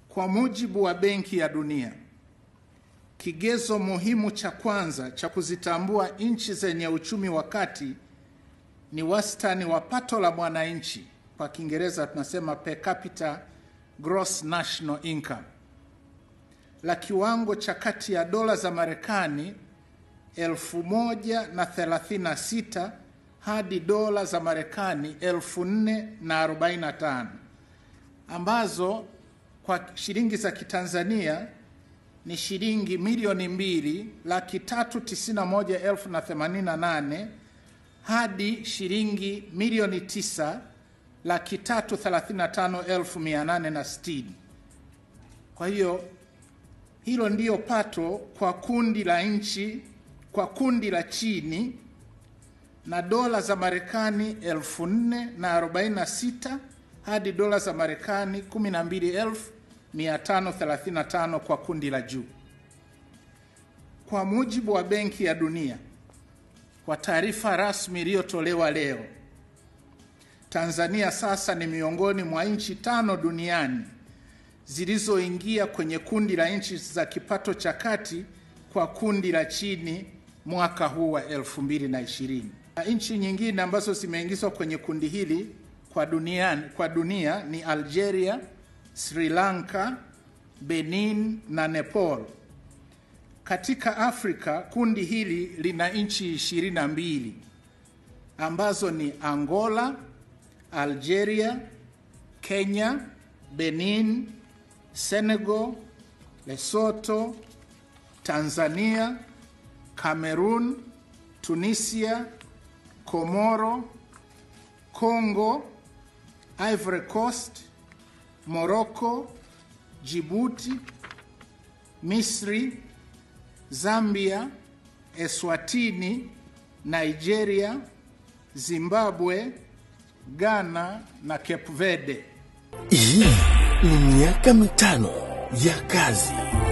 Kwa mujibu wa Benki ya Dunia, kigezo muhimu cha kwanza cha kuzitambua nchi zenye uchumi wa kati ni wastani wa pato la mwananchi, kwa Kiingereza tunasema per capita gross national income, la kiwango cha kati ya dola za Marekani elfu moja na thelathini na sita hadi dola za Marekani elfu nne na arobaini na tano ambazo kwa shilingi za Kitanzania ni shilingi milioni mbili laki tatu tisini na moja elfu na themanini na nane hadi shilingi milioni tisa laki tatu thelathini na tano elfu mia nane na sitini. Kwa hiyo hilo ndiyo pato kwa kundi la nchi kwa kundi la chini na dola za Marekani elfu nne na arobaini na sita hadi dola za Marekani kumi na mbili elfu mia tano thelathini na tano kwa kundi la juu. Kwa mujibu wa Benki ya Dunia, kwa taarifa rasmi iliyotolewa leo, Tanzania sasa ni miongoni mwa nchi tano duniani zilizoingia kwenye kundi la nchi za kipato cha kati kwa kundi la chini mwaka huu wa 2020. Nchi nyingine ambazo zimeingizwa kwenye kundi hili kwa dunia, kwa dunia ni Algeria, Sri Lanka, Benin na Nepal. Katika Afrika kundi hili lina nchi ishirini na mbili ambazo ni Angola, Algeria, Kenya, Benin, Senegal, Lesotho, Tanzania, Cameroon, Tunisia, Komoro, Congo, Ivory Coast, Morocco, Djibouti, Misri, Zambia, Eswatini, Nigeria, Zimbabwe, Ghana na Cape Verde. Hii ni miaka mitano ya kazi